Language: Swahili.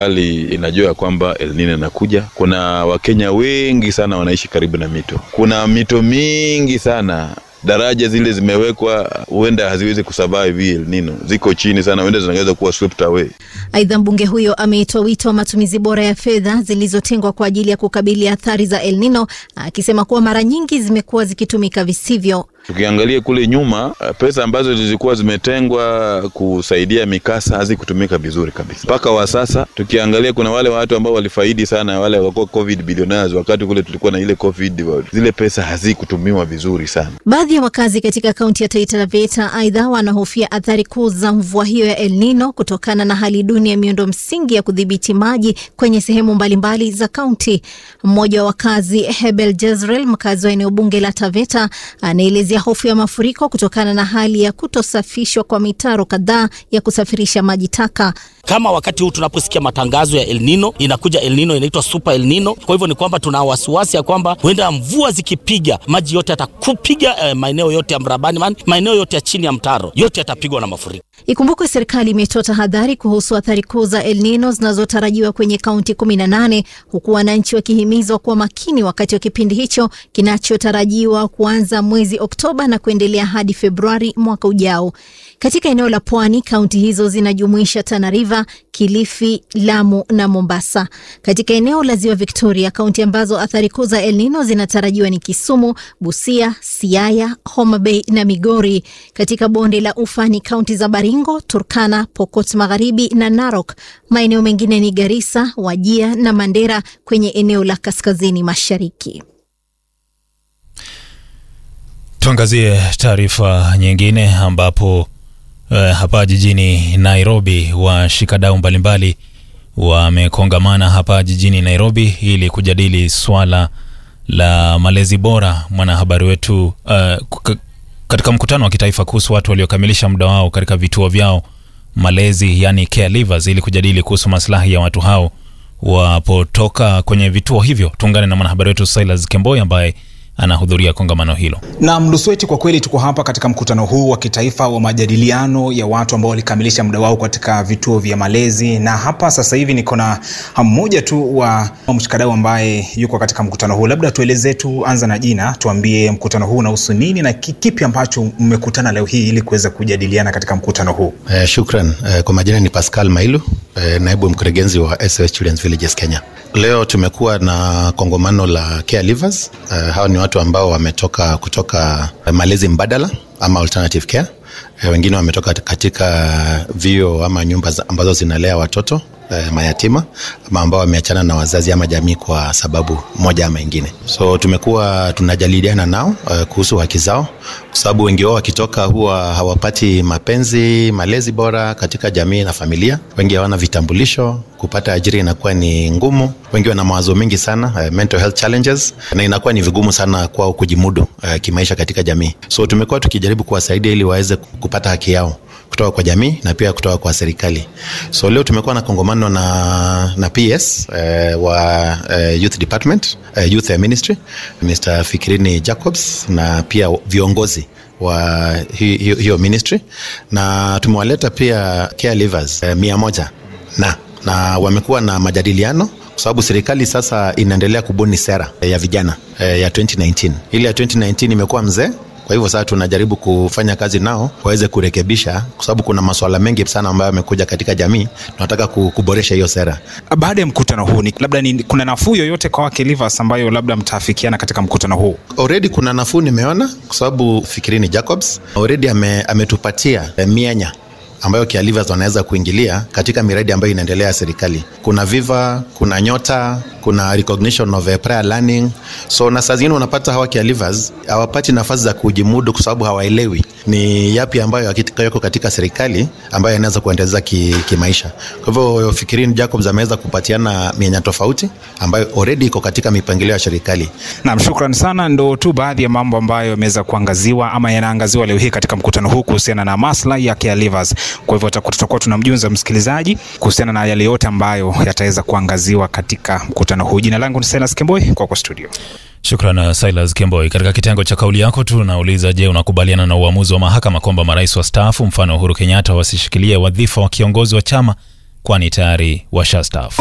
Serikali inajua ya kwamba El Nino inakuja. Kuna Wakenya wengi sana wanaishi karibu na mito, kuna mito mingi sana daraja zile zimewekwa, huenda haziwezi kusurvive hii El Nino, ziko chini sana, huenda zinaweza kuwa swept away. Aidha, mbunge huyo ameitoa wito wa matumizi bora ya fedha zilizotengwa kwa ajili ya kukabili athari za El Nino, akisema kuwa mara nyingi zimekuwa zikitumika visivyo. Tukiangalia kule nyuma, pesa ambazo zilikuwa zimetengwa kusaidia mikasa hazikutumika vizuri kabisa mpaka wa sasa. Tukiangalia kuna wale watu ambao walifaidi sana, wale wakuwa covid billionaires, wakati kule tulikuwa na ile covid, zile pesa hazikutumiwa vizuri sana. Baadhi ya wakazi katika kaunti ya Taita Taveta aidha wanahofia athari kuu za mvua hiyo ya El Nino kutokana na hali duni ya miundo msingi ya kudhibiti maji kwenye sehemu mbalimbali za kaunti. Mmoja wa wakazi Hebel Jezreel, mkazi wa eneo bunge la Taveta, anaelezea hofu ya mafuriko kutokana na hali ya kutosafishwa kwa mitaro kadhaa ya kusafirisha maji taka. Kama wakati huu tunaposikia matangazo ya El Nino, inakuja El Nino inaitwa Super El Nino. Kwa hivyo ni kwamba tuna wasiwasi ya kwamba huenda mvua zikipiga maji yote yatakupiga eh, maeneo yote ya Mrabani, maeneo yote ya chini ya mtaro yote yatapigwa na mafuriko. Ikumbukwe serikali imetoa tahadhari kuhusu athari kuu za El Nino zinazotarajiwa kwenye kaunti 18 huku wananchi wakihimizwa kuwa makini wakati wa kipindi hicho kinachotarajiwa kuanza mwezi Oktoba na kuendelea hadi Februari mwaka ujao. Katika eneo la pwani, kaunti hizo zinajumuisha Tana River, Kilifi, Lamu na Mombasa. Katika eneo la ziwa Victoria, kaunti ambazo athari kuu za El Nino zinatarajiwa ni Kisumu, Busia, Siaya, Homa Bay na Migori. Katika bonde la Ufa ni kaunti za Baringo, Turkana, Pokot Magharibi na Narok. Maeneo mengine ni Garissa, Wajia na Mandera kwenye eneo la kaskazini mashariki. Tuangazie taarifa nyingine ambapo uh, hapa jijini Nairobi washikadau mbalimbali wamekongamana hapa jijini Nairobi ili kujadili swala la malezi bora. Mwanahabari wetu uh, katika mkutano wa kitaifa kuhusu watu waliokamilisha muda wao katika vituo vyao malezi, yani caregivers, ili kujadili kuhusu maslahi ya watu hao wapotoka kwenye vituo hivyo. Tuungane na mwanahabari wetu Silas Kemboi ambaye anahudhuria kongamano hilo. Na Mdusweti, kwa kweli tuko hapa katika mkutano huu wa kitaifa wa majadiliano ya watu ambao walikamilisha muda wao katika vituo vya malezi, na hapa sasa hivi niko na mmoja tu wa mshikadau ambaye yuko katika mkutano huu. Labda tuelezee tu, anza na jina, tuambie mkutano huu unahusu nini na kipi ambacho mmekutana leo hii ili kuweza kujadiliana katika mkutano huu. Eh, shukran. Eh, kwa majina ni Pascal Mailu, eh, naibu mkurugenzi wa SOS Children's Villages Kenya. Leo tumekuwa na kongamano la caregivers. Eh, hawa ni watu ambao wametoka kutoka malezi mbadala ama alternative care. E, wengine wametoka katika vio ama nyumba ambazo zinalea watoto e, mayatima ama ambao wameachana na wazazi ama jamii kwa sababu moja ama ingine. So tumekuwa tunajadiliana nao e, kuhusu haki zao, kwa sababu wengi wao wakitoka huwa hawapati mapenzi, malezi bora katika jamii na familia. Wengi hawana vitambulisho, kupata ajira inakuwa ni ngumu. Wengi wana mawazo mengi sana, uh, mental health challenges, na inakuwa ni vigumu sana kwao kujimudu uh, kimaisha katika jamii. So tumekuwa tukijaribu kuwasaidia ili waweze kupata haki yao kutoka kwa jamii na pia kutoka kwa serikali. So leo tumekuwa na kongamano na, na PS uh, wa uh, youth department uh, youth ministry Mr. Fikirini Jacobs na pia viongozi wa hiyo hi, hi ministry na tumewaleta pia caregivers uh, mia moja na na wamekuwa na majadiliano kwa sababu serikali sasa inaendelea kubuni sera ya vijana ya 2019. Ile ya 2019 imekuwa mzee, kwa hivyo sasa tunajaribu kufanya kazi nao waweze kurekebisha, kwa sababu kuna masuala mengi sana ambayo yamekuja katika jamii. Tunataka kuboresha hiyo sera. Baada ya mkutano huu ni, labda ni, kuna nafuu yoyote kwa caregivers ambayo labda mtaafikiana katika mkutano huu? Already kuna nafuu nimeona, kwa sababu Fikirini Jacobs already ame, ametupatia mianya ambayo caregivers wanaweza kuingilia katika miradi ambayo inaendelea ya serikali. Kuna Viva, kuna Nyota, kuna recognition of prior learning. So na saa zingine unapata hawa caregivers hawapati nafasi za kujimudu kwa sababu hawaelewi ni yapi ambayo yako katika serikali ambayo yanaweza kuendeleza kimaisha ki kwa hivyo Fikirini Jacobs ameweza kupatiana mianya tofauti ambayo already iko katika mipangilio ya serikali. Naam, shukran sana. Ndo tu baadhi ya mambo ambayo yameweza kuangaziwa ama yanaangaziwa leo hii katika mkutano huu kuhusiana na maslahi ya caregivers. Kwa hivyo tutakuwa tunamjunza msikilizaji kuhusiana na yale yote ambayo yataweza kuangaziwa katika mkutano huu. Jina langu ni Silas Kemboi, kwako studio. Shukran Silas Kemboi. Katika kitengo cha kauli yako tunauliza, je, unakubaliana na uamuzi wa mahakama kwamba marais wastaafu mfano Uhuru Kenyatta wasishikilie wadhifa wa kiongozi wa chama kwani tayari washastaafu.